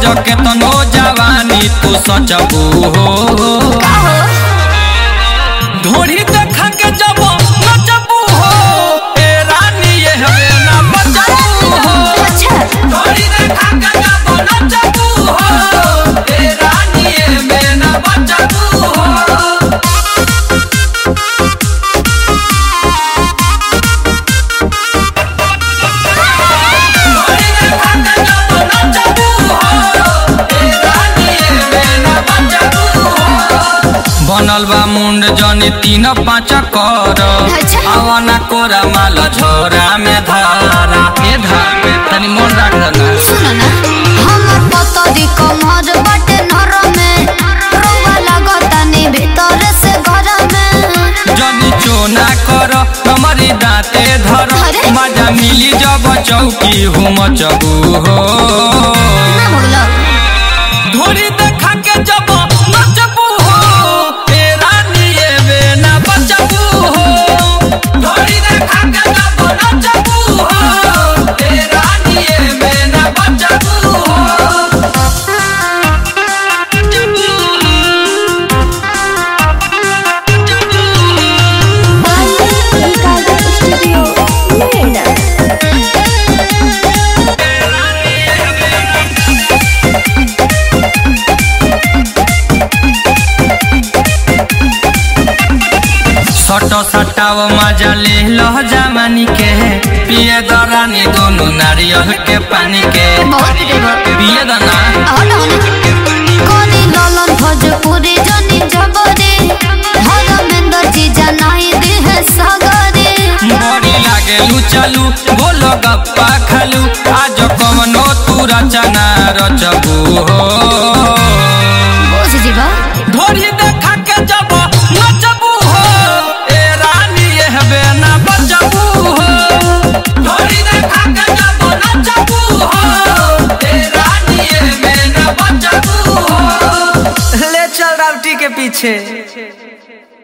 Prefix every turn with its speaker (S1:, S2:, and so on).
S1: तो केतनो जवानी तू सचबू हो
S2: का हो
S1: ढोरी देखा के जब नचबू हो ए रानी ये हवे ना बचबू हो
S2: अच्छा
S1: ढोरी देखा के जब नचबू हो ए रानी ये हवे ना बचबू हो बनल बा मुंड जनी तीन पाँच कर
S2: अच्छा।
S1: आवाना कोरा माल झोरा में धारा ए धार में तनी मन राख ना
S2: सुनो ना हमर पतरी कमर बटे नर में रोवा लगतानी भीतर से घर में
S1: जनी चोना कर हमारी दांते धर
S2: अरे।
S1: मजा मिली जब चौकी हुम चबू हो
S2: ना भगलो
S1: धोरी देखा के जब नचबू हो ए रानी ये बे ना बचबू हो धोरी देखा के जब नचबू हो ए रानी ये बे ना बचबू हो
S2: स्टूडियो नोएडा
S1: सट सटाव मजा ले लह जमानी के पिए दरानी दोनों नारियल के पानी के
S2: बहुत देबो
S1: पिए दना
S2: हट हट कोनी ललन भोजपुरी जनी जबरे धर्मेंद्र जी जनाई दे है सगरे
S1: बड़ी लागे लू चलू बोलो गप्पा खालू आज कमनो तू रचना रचबू हो
S2: बुझ जीवा
S1: ढोरी देखा के जब नचबू हो ए रानी ये हबे ना बचबू हो ढोरी देखा के जब नचबू हो ए रानी ये हबे ना बचबू हो
S3: ले चल रावटी के पीछे